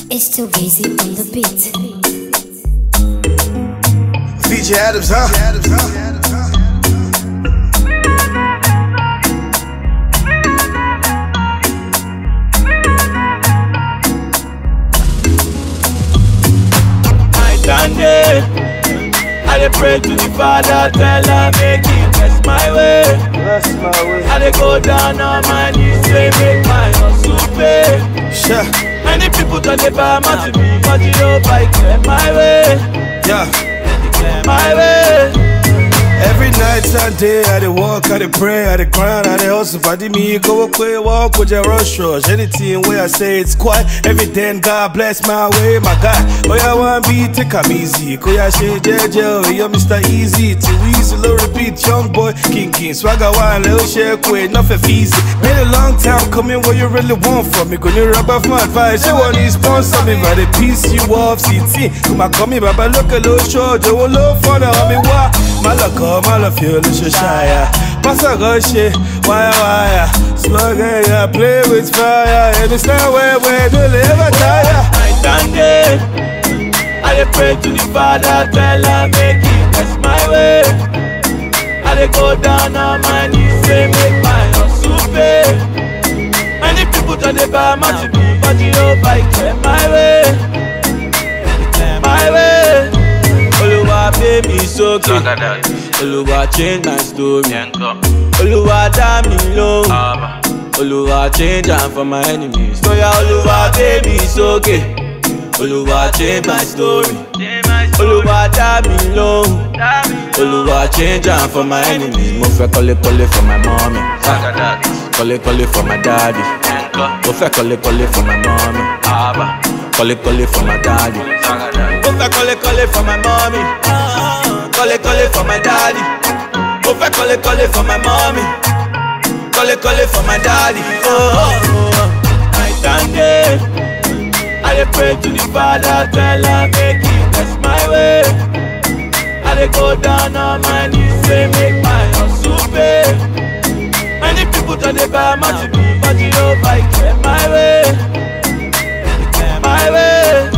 It's too easy on the beat. VJ Adams, huh? I stand there. I dey pray to the Father, tell her make He bless my way. Bless my way. I dey go down on my knees, say make my hustle pay. Sure. Many people don't dey buy my to me, but you know I clear my way, Yeah. clear my way. Every night and day, I dey walk, I dey pray, I dey grind, I dey hustle. Fadi me, go away, walk with your rush rush. Anything where I say it's quiet, every day, and God bless my way, my God. Oh, yeah, one beat, take 'em easy. Go, yeah, shit, JJ, oh, yeah, Mr. Easy. Too easy, low repeat, young boy, king, king. Swagger one, little shake, wait, nothing easy. Been a long time coming, what you really want from me? Gonna rub off my advice, you want to sponsor me, but they piece you off, CT. Come on, come here, Baba, look a little short, you will look for the homie, why? Malaka, Malafio, Lisha Shire. Passa Roche, wire, wire. Slugger, yeah, play with fire. And it's not where we do live a tire. I stand there. I dey pray to the Father, tell her make He bless my way. I dey go down on my knees, say make my hustle pay. Many people don't dey buy my to me, but you know I clear my way, clear my way. Oluwa pay me sókè, Oluwa change my story, Oluwa dá mi lóhùn. Oluwa change am for my enemies. Oya Oluwa gbé mi sókè. Oluwa change my story. Oluwa dá mi lóhùn. Oluwa change am for my enemies. Mo fẹ́ kọ́lé kọ́lé for my mommy. Kọ́lé kọ́lé for my daddy. Mo fẹ́ kọ́lé kọ́lé for my mommy. Kọ́lé kọ́lé for my daddy. Mo fẹ́ kọ́lé kọ́lé for my mommy. Kọ́lé kọ́lé for my daddy. Mo fẹ́ kọ́lé kọ́lé for my mommy. Kọ́lé kọ́lé for my daddy. Oh, oh, oh. I stand there. I dey pray to the Father, tell her make He bless my way. I dey go down on my knees, say make my hustle pay. Many people don't dey buy my to me, but you know I clear my way, clear my way.